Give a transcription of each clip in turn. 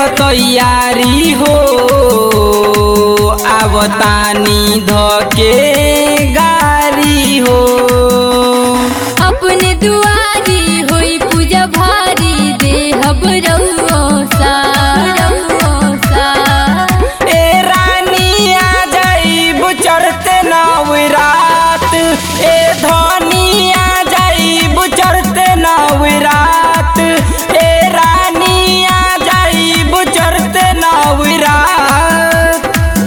तैयारी हो आवतानी धके गारी हो अपने दुआरी होई पूजा भारी देहब रउओ सा रउओ सा ए रानी आ जाइब चढ़ते नवरात ए धनी आ जाइब चढ़ते नवरात ए रानी आ जाइब चढ़ते नवरात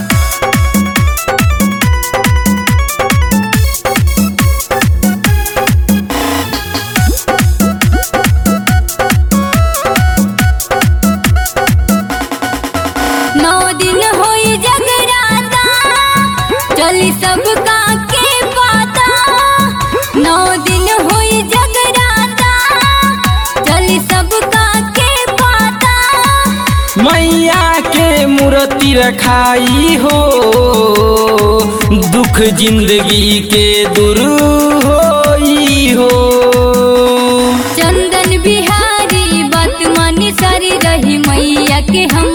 नौ दिन होई जगराता चली सबका के पाता नौ दिन होई जगराता चली सबका के पाता मैया के मूर्ति रखाई हो दुख जिंदगी के दूर होई हो चंदन बिहारी बात मानी सारी रही मैया के हम